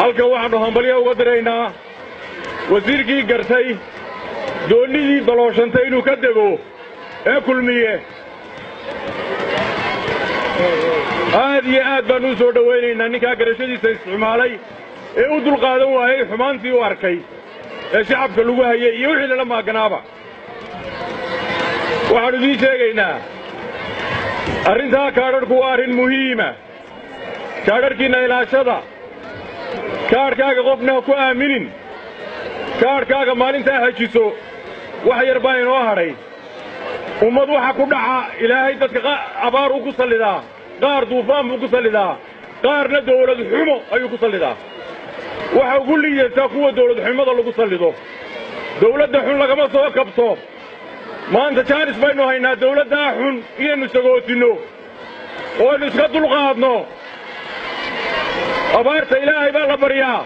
halkan waxaannu hambalyo uga diraynaa wasiirkii gartay doonnidii dalooshantay inuu ka dego ee kulmiye aad iyo aad baannu u soo dhowaynaynaa ninkaa garashadiisa isticmaalay ee u dulqaadan waayey xumaantii u arkay ee shacabka lagu hayay iyo wixii lala maaganaaba waxaannu idiin sheegaynaa arrintaa kaadharhku waa arrin muhiima kaadharhkiinna ilaashada kaadhkaaga qofna ha ku aaminin kaadhkaaga maalintaa hajiso wax yar baa inoo hadhay ummad waxa ku dhaca ilaahay dadka abaar uu ku sallidaa qaar duufaan buu ku sallidaa qaarna dawlad xumo ayuu ku sallidaa waxa ugu liidataa kuwa dawlad xumada lagu sallido dawladda xun lagama soo kabto maanta jaanis baynu haynaa dawladdaa xun inaynu sagootinno oo aynu iska dulqaadno abaarta ilaahay baa la baryaa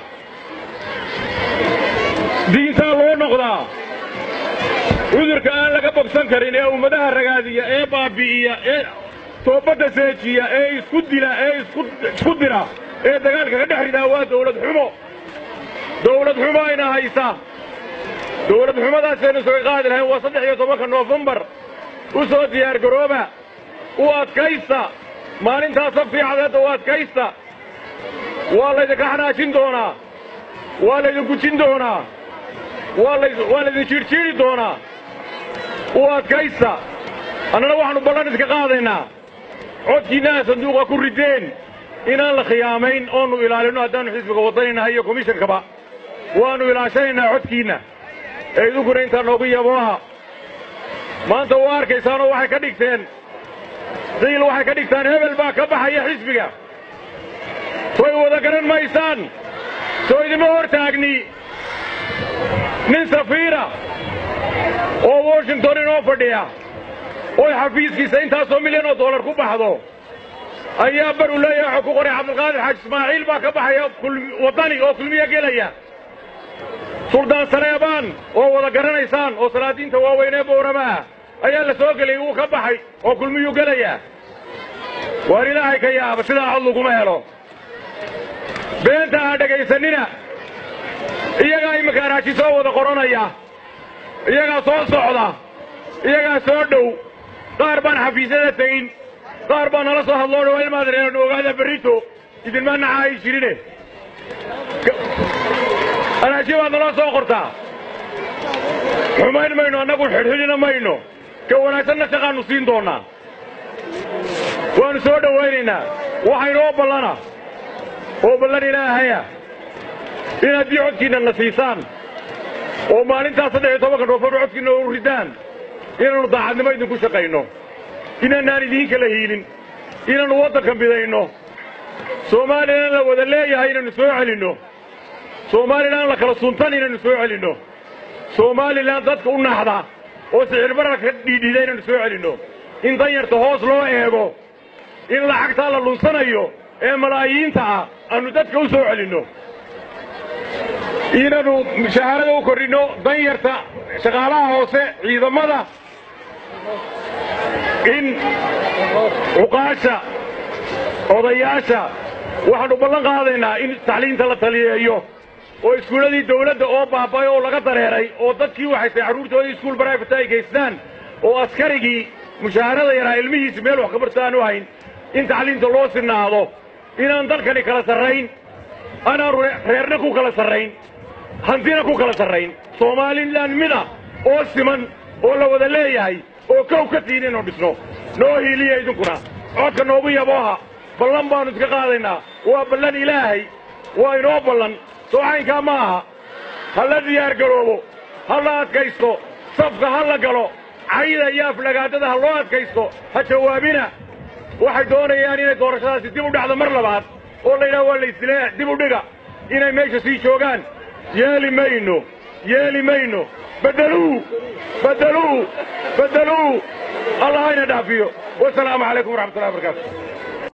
diintaa loo noqdaa cudurka aan laga bogsan karin ee ummadaha ragaadiya ee baabbi'iya ee toobadda seejiya ee isku dila ee isku dira ee dagaalka ka dhex ridaa waa dawlad xumo dawlad xumo ayna haysa dawlad xumadaasaynu isaga qaadi lahayn waa saddex iyo tobanka noofembar u soo diyaargarooba u adkaysta maalintaa sabtii cadeedda u adkaysta waa laydinka xanaajin doonaa waa laydin gujin doonaa waa laydin jiidhjiidhi doonaa u adkaysta annana waxaannu ballan iska qaadaynaa codkiinnaha sanduuqa ku rideen inaan la khiyaamayn oonnu ilaalinno haddaannu xisbiga waddanaynahay iyo komishankaba waannu ilaashanaynaa codkiinna ee idinkuna intaa noogu yabooha maanta waa arkaysaanoo waxay ka dhigteen qiil waxay ka dhigtaan hebel baa ka baxaya xisbiga way wada garan maysaan soo idima hor taagni nin safiira oo washington inoo fadhiya oy xafiiskiisa intaasoo milyan oo dollar ku baxdo ayaa bar u leeyahay waxuu ku qoray cabdilqaadir xaaji ismaaciil baa ka baxaya waddani oo kulmiya gelaya suldaan saleebaan oo wada garanaysaan oo salaadiinta waaweyn ee bowrama ah ayaa la soo geliyey wuu ka baxay oo kulmiyuu gelayaa waar ilaahay ka yaaba sidaa cod laguma helo beenta ha dhegaysanina iyagaa iminka araaji soo wada qoranaya iyagaa soo socda iyagaa soo dhow qaar baan xafiisyada tegin qaar baa nala soo hadloo dhawaa ilmaadreenu ogaada berrito idinma naca ay jirine araaji baad nala soo qortaa xumayn mayno annagu xidhxidhina mayno ka wanaagsanna shaqaannu siin doonnaa waannu soo dhowaynaynaa waxaynoo ballana oo ballan ilaahaya in haddii codkiinna na siisaan oo maalintaas saddex iyo tobanka noofembar codkiinna u ridaan inaannu daacadnimo idinku shaqayno inaanaan idiin kala hiilin inaannu waddanka midayno soomaalilan la wada leeyahay inaynu soo celinno soomaalilan la kala suntan inaynu soo celinno soomaalilan dadka u naxda oo sicirbararka ka dhiidhiida inaynu soo celinno in danyarta hoos loo eego in lacagtaa la lunsanayo ee malaayiinta ah aannu dadka u soo celinno inaannu mushaharada u kordhinno danyarta shaqaalaha hoose ciidamada in cuqaasha odayaasha waxaannu ballan qaadaynaa in tacliinta la taliyeeyo oo iskuulladii dawladda oo baaba'ay oo laga dareeray oo dadkii waxaysay carruurtoodii iskuul baraafata ay gaystaan oo askarigii mushaharada yaraa ilmihiisi meel wax kabarta aanu hayn in tacliinta loo sinaado inaan dalkani kala sarrayn anaan reerna ku kala sarrayn hantina ku kala sarrayn somalilan mida oo siman oo la wada leeyahay oo kow ka tiin inuu dhisno noo hiiliya idinkuna codka noogu yabooha ballan baannu iska qaadaynaa waa ballan ilaahay waa inoo ballan soocaynkaa ma aha ha la diyaar garoobo ha la adkaysto safka ha la galo cayda iyo aflagaadada ha loo adkaysto ha jawaabina waxay doonayaan inay doorashadaasi dib u dhacdo mar labaad oo la yidhaha waa laysle dib u dhiga inay meesha sii joogaan yeeli mayno yeeli mayno beddeluu beddeluu beddeluu allah hayna dhaafiyo wasalaamu calaykum waraxmatullahi wabarakaatu